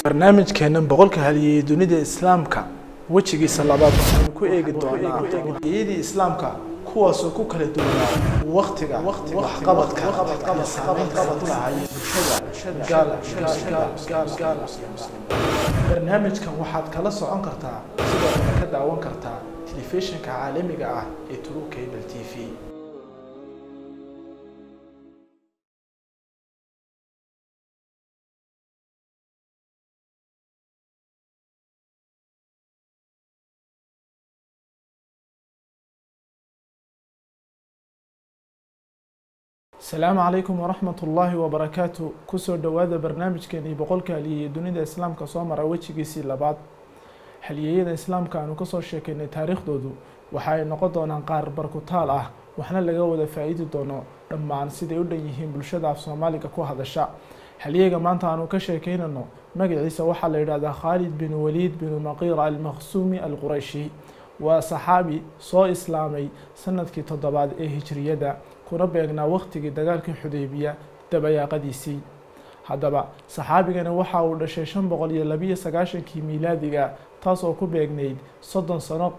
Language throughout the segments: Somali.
barnaamijkeennan boqolka halyeeyey dunida islaamka wejigiisa labaad waxaanu ku eegi doonaa halyeeyadii islaamka kuwaasoo ku kala duwanaa waktiga waxqabadka iyo saamaynta ay ku lahaayeen bulshada gaal gaal barnaamijkan waxaad kala socon kartaa sidoo kale ka daawan kartaa telefishinka caalamiga ah ee true cable t v asalaamu calaykum waraxmat ullaahi wabarakaatu kusoo dhowaada barnaamijkeenii boqolka halyeeyey dunida islaamka soo mara wejigiisii labaad halyeeyada islaamka aanu kasoo sheekeynay taariikhdoodu waxa ay noqon doonaan qaar barkutaal ah waxna laga wada faa-iidi doono dhammaan siday u dhan yihiin bulshada af soomaaliga ku hadasha halyeega maanta aanu ka sheekeynano magaciisa waxaa la yidhahdaa khaalid bin waliid bin maqiira almaqsuumi alqurayshi waa saxaabi soo islaamay sanadkii toddobaad ee hijriyada kuna beegnaa waqtigii dagaalkii xudeybiya dabayaaqadiisii haddaba saxaabigani waxa uu dhashay shan boqol iyo labiyo sagaashankii miilaadiga taas oo ku beegnayd soddon sano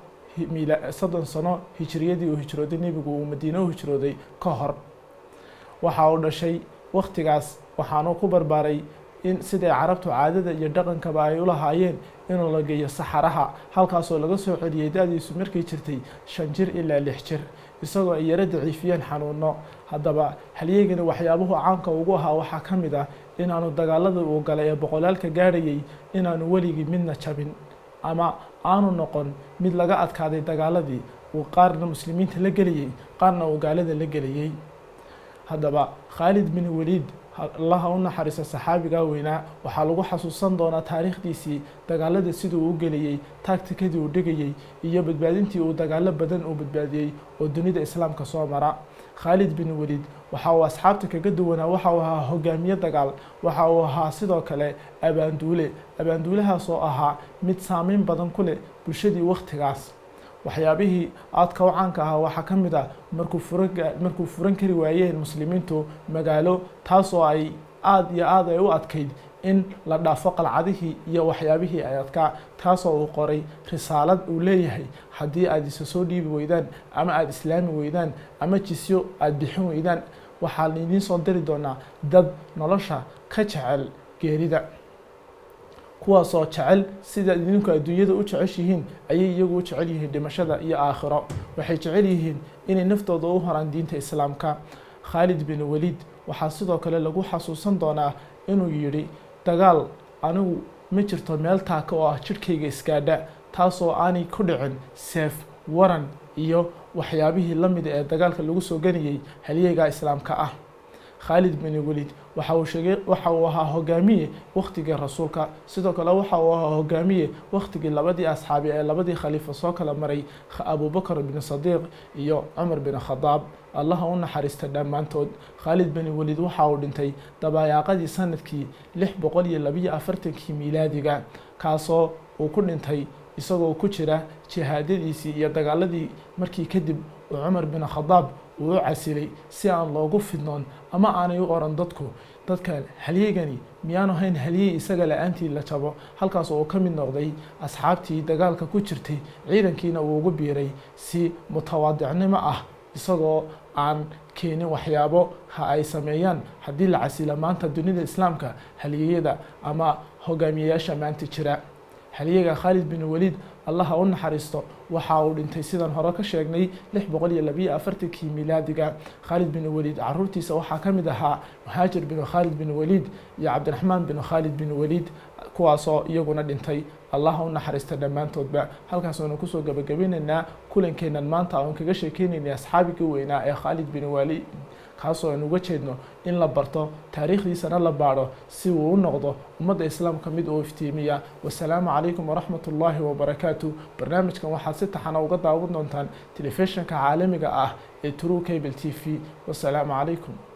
soddon sano hijriyadii uu hijrooday nebigu uu madiine u hijrooday ka hor waxa uu dhashay waqtigaas waxaanu ku barbaaray in siday carabtu caadada iyo dhaqankaba ay u lahaayeen inuu la geeyo saxaraha halkaasoo laga soo celiyey da-diisu markay jirtay shan jir ilaa lix jir isagoo ay yaro daciifiyeen xanuuno haddaba halyeegani waxyaabuhu caanka ugu ahaa waxaa ka mid ah inaanu dagaaladii uu galay ee boqolaalka gaadhayay inaanu weligii midna jabin ama aanu noqon mid laga adkaaday dagaaladii uu qaarna muslimiinta la gelayay qaarna uu gaalada la gelayay haddaba khaalid bin waliid allaha u naxariista saxaabigaa weynaa waxaa lagu xasuusan doonaa taariikhdiisii dagaalada siduu u gelayey taagtikadii uu dhigayey iyo badbaadintii uu dagaalo badan uu badbaadiyey oo dunida islaamka soo mara khaalid bin waliid waxa uu asxaabta kaga duwanaa waxa uu ahaa hogaamiye dagaal waxa uu ahaa sidoo kale abaanduule abaanduulahaas oo ahaa mid saameyn badan ku leh bulshadii wakhtigaas waxyaabihii aadka u caanka ahaa waxaa ka mid ah markuu furan markuu furan kari waayeen muslimiintu magaalo taas oo ay aada iyo aada ay u adkayd in la dhaafo qalcadihii iyo waxyaabihii ay adkaa taasoo uu qoray risaalad uu leeyahay haddii aada isa soo dhiibi weydaan ama aada islaami weydaan ama jisyo aada bixin weydaan waxaan idiin soo diri doonaa dad nolosha ka jecel geerida kuwaasoo jecel sida idinku adduunyada u jeceshihiin ayay iyagu u jecel yihiin dhimashada iyo aakhiro waxay jecel yihiin inay naftooda u horaan diinta islaamka khaalid bin waliid waxaa sidoo kale lagu xasuusan doonaa inuu yidhi dagaal anigu ma jirto meel taaka oo ah jidhkayga isgaadha taasoo aanay ku dhicin seef waran iyo waxyaabihii la mida ee dagaalka lagu soo ganayay halyeegaa islaamka ah khaalid bin waliid waxa uu sheegay waxa uu ahaa hogaamiye waktigii rasuulka sidoo kale waxa uu ahaa hogaamiye waktigii labadii asxaabi ee labadii khaliifa soo kala maray abubakr bin sadiiq iyo cumar bin khadaab allaha u naxariista dhammaantood khaalid bin waliid waxa uu dhintay dabayaaqadii sanadkii lix boqol iyo labiyo afartankii miilaadiga kaasoo uu ku dhintay isagoo ku jira jihaadadiisii iyo dagaaladii markii kadib uu cumar bin khadaab uu u casilay si aan loogu fidnoon ama aanay u oran dadku dadkan halyeegani miyaanu hayn halyey isaga la-aantii la jabo halkaas oo uu ka mid noqday asxaabtii dagaalka ku jirtay ciidankiina uu ugu biiray si mutawaadicnimo ah isagoo aan keenin waxyaabo ha ay sameeyaan haddii la casila maanta dunida islaamka halyeeyada ama hogaamiyeyaasha maanta jira halyeega khaalid bin waliid allaha u naxariisto waxa uu dhintay sidaan hore ka sheegnay lix boqol iyo labiyo afartankii miilaadiga khaalid bin waliid caruurtiisa waxaa ka mid ahaa muhaajir bin khaalid bin waliid iyo cabdiraxmaan bin khaalid bin waliid kuwaasoo iyaguna dhintay allaha u naxariista dhammaantoodba halkaasoonu kusoo gabagabinaynaa kulankeennan maanta oon kaga sheekeynaynay asxaabigii weynaa ee khaalid bin waliid kaasoo aan uga jeedno in la barto taariikhdiisana la baadho si uu u noqdo ummadda islaamka mid uu iftiimiya wasalaamu calaykum waraxmat ullaahi wabarakaatu barnaamijkan waxaad si taxana uga daawan doontaan telefishinka caalamiga ah ee true cable t v wasalaamu calaykum